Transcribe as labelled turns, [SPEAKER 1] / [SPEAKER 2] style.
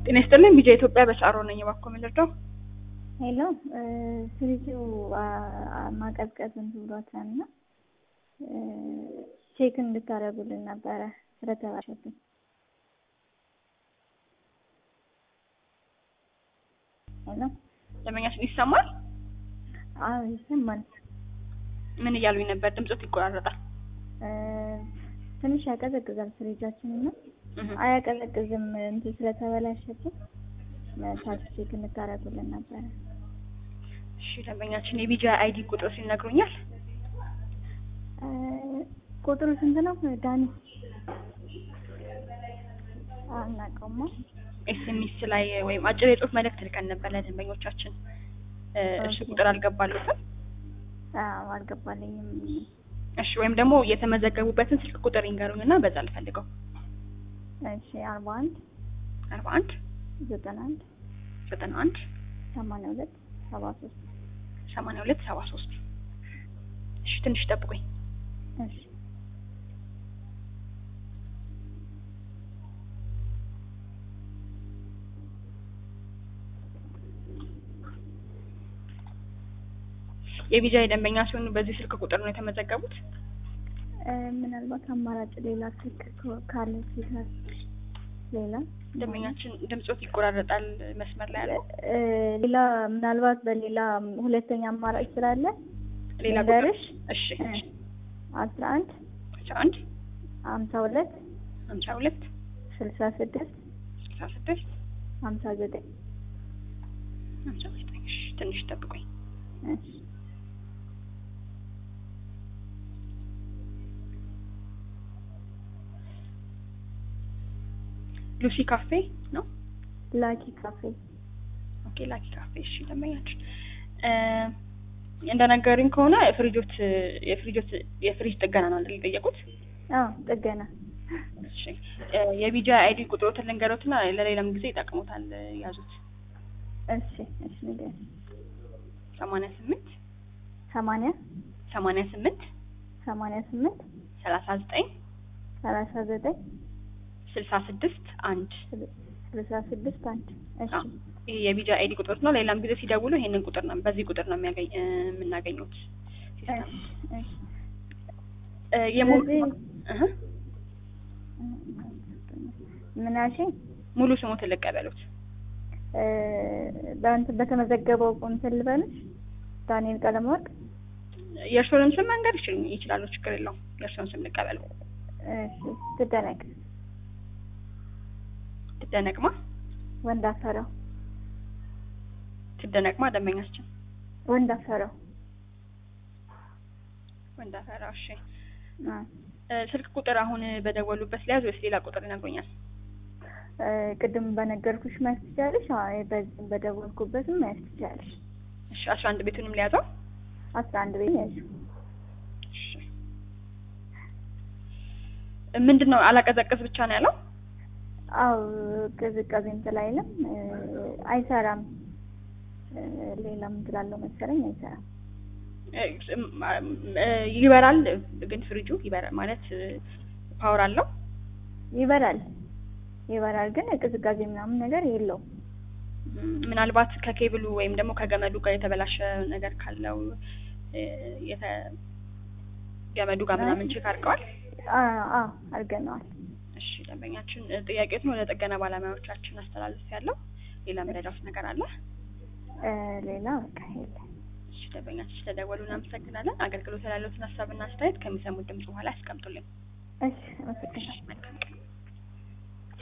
[SPEAKER 1] ጤና ይስጥልኝ ቢጃ ኢትዮጵያ በሳሮ ነኝ። እባክዎ ምን ልርዳው?
[SPEAKER 2] ሄሎ ፍሪጁ ማቀዝቀዝ እንትን ብሏታል እና ቼክ እንድታደርጉልን ነበረ ስለተባለብን። ሄሎ
[SPEAKER 1] ደንበኛችን ይሰማል?
[SPEAKER 2] አዎ ይሰማል።
[SPEAKER 1] ምን እያሉኝ ነበር? ድምፆት ይቆራረጣል።
[SPEAKER 2] ትንሽ ያቀዘቅዛል ፍሪጃችን እና አያቀዘቅዝም እንትን ስለተበላሸብን ታች ቼክ እንድታደርጉልን ነበረ።
[SPEAKER 1] እሺ ደንበኛችን የቢጃ አይዲ ቁጥር ሲነግሩኛል?
[SPEAKER 2] ቁጥሩ ስንት ነው ዳኒ? አናውቀውማ።
[SPEAKER 1] ኤስኤምኤስ ላይ ወይም አጭር የጽሁፍ መልእክት ልከን ነበር ለደንበኞቻችን። እሺ ቁጥር አልገባሉትም?
[SPEAKER 2] አዎ አልገባልኝም።
[SPEAKER 1] እሺ ወይም ደግሞ የተመዘገቡበትን ስልክ ቁጥር ይንገሩኝና በዛ ልፈልገው።
[SPEAKER 2] እሺ አርባ አንድ
[SPEAKER 1] አርባ አንድ
[SPEAKER 2] ዘጠና አንድ
[SPEAKER 1] ዘጠና አንድ
[SPEAKER 2] ሰማንያ ሁለት ሰባ ሶስት
[SPEAKER 1] ሰማንያ ሁለት ሰባ ሶስት እሺ ትንሽ ጠብቁኝ።
[SPEAKER 2] እሺ
[SPEAKER 1] የቪዛ የደንበኛ ሲሆኑ በዚህ ስልክ ቁጥር ነው የተመዘገቡት?
[SPEAKER 2] ምናልባት አማራጭ ሌላ ስልክ ካለ ሲታል ሌላ
[SPEAKER 1] ደንበኛችን ድምፆት ይቆራረጣል መስመር ላይ ያለው
[SPEAKER 2] ሌላ ምናልባት በሌላ ሁለተኛ አማራጭ ስላለ
[SPEAKER 1] ሌላ ቁጥር
[SPEAKER 2] ልንገርሽ?
[SPEAKER 1] እሺ
[SPEAKER 2] አስራ አንድ
[SPEAKER 1] አስራ አንድ
[SPEAKER 2] ሀምሳ ሁለት
[SPEAKER 1] ሀምሳ ሁለት
[SPEAKER 2] ስልሳ ስድስት
[SPEAKER 1] ስልሳ ስድስት
[SPEAKER 2] ሀምሳ ዘጠኝ
[SPEAKER 1] ሀምሳ ዘጠኝ እሺ ትንሽ ጠብቁኝ።
[SPEAKER 2] እሺ
[SPEAKER 1] ሉሲ ካፌ ነው?
[SPEAKER 2] ላኪ ካፌ
[SPEAKER 1] ኦኬ ላኪ ካፌ። እሺ ደንበኛችን እንደነገሩኝ ከሆነ የፍሪጆት የፍሪጆት የፍሪጅ ጥገና ነው አይደል የጠየቁት?
[SPEAKER 2] አዎ ጥገና
[SPEAKER 1] እሺ የቢጃ አይዲ ቁጥሮትን ልንገሮትና ለሌላም ጊዜ ይጠቅሙታል ያዙት።
[SPEAKER 2] እሺ እሺ ንገሪኝ።
[SPEAKER 1] ሰማንያ ስምንት
[SPEAKER 2] ሰማንያ
[SPEAKER 1] ሰማንያ ስምንት
[SPEAKER 2] ሰማንያ ስምንት
[SPEAKER 1] ሰላሳ ዘጠኝ
[SPEAKER 2] ሰላሳ ዘጠኝ
[SPEAKER 1] ስልሳ ስድስት አንድ
[SPEAKER 2] ስልሳ ስድስት አንድ እሺ
[SPEAKER 1] አዎ። ይሄ የቢጃ አይዲ ቁጥሮት ነው። ሌላም ጊዜ ሲደውሉ ይሄንን ቁጥር ነው በዚህ ቁጥር ነው የሚያገኝ የምናገኙት ሲስተም
[SPEAKER 2] እሺ እሺ
[SPEAKER 1] እ የሙሉ
[SPEAKER 2] ስለዚህ-
[SPEAKER 1] እህ
[SPEAKER 2] ምን አልሽኝ?
[SPEAKER 1] ሙሉ ስሙትን ልቀበሉት።
[SPEAKER 2] በእንትን በተመዘገበው እንትን ልበልሽ ዳንኤል ቀለመወርቅ
[SPEAKER 1] የእርስዎንም ስም መንገድ ይችል ይችላሉ፣ ችግር የለውም። የእርስዎን ስም ልቀበሉ።
[SPEAKER 2] እሺ ትደነቅ
[SPEAKER 1] ትደነቅማ
[SPEAKER 2] ወንድ አፈረው
[SPEAKER 1] ትደነቅማ ደንበኛችን
[SPEAKER 2] ወንድ አፈረው
[SPEAKER 1] ወንዳፈራ። እሺ
[SPEAKER 2] አ
[SPEAKER 1] እ ስልክ ቁጥር አሁን በደወሉበት ሊያዝ ወይስ ሌላ ቁጥር ይነግሩኛል?
[SPEAKER 2] እ ቅድም በነገርኩሽ መያዝ ትችያለሽ። አይ በዚህ በደወልኩበትም መያዝ ትችያለሽ።
[SPEAKER 1] እሺ አስራ አንድ ቤቱንም ሊያዘው።
[SPEAKER 2] አስራ አንድ ቤት ያዥ
[SPEAKER 1] እሺ ምንድን ነው አላቀዘቅዝ ብቻ ነው ያለው?
[SPEAKER 2] አው ቅዝቃዜ እንትን አይልም እ አይሰራም። እ ሌላም ትላለው መሰለኝ አይሰራም።
[SPEAKER 1] እ እ ይበራል ግን ፍሪጁ ይበራል ማለት ፓወር አለው።
[SPEAKER 2] ይበራል ይበራል ግን ቅዝቃዜ ምናምን ነገር የለውም።
[SPEAKER 1] ም፣ ምናልባት ከኬብሉ ወይም ደግሞ ከገመዱ ጋር የተበላሸ ነገር ካለው እ የተ ገመዱ ጋር ምናምን ቼክ አድርገዋል?
[SPEAKER 2] አ አ አድርገነዋል።
[SPEAKER 1] እሺ ደንበኛችን እ ጥያቄዎትን ወደ ጥገና ባለሙያዎቻችን አስተላልፍ ያለው ሌላ መረዳት ነገር አለ?
[SPEAKER 2] እ ሌላ በቃ የለም።
[SPEAKER 1] እሺ ደንበኛችን ስለደወሉ እናመሰግናለን። አገልግሎት ያለዎትን ሀሳብና አስተያየት ከሚሰሙት ድምጽ በኋላ ያስቀምጡልኝ።
[SPEAKER 2] እሺ አመሰግናለሁ።
[SPEAKER 1] መልካም ቀን።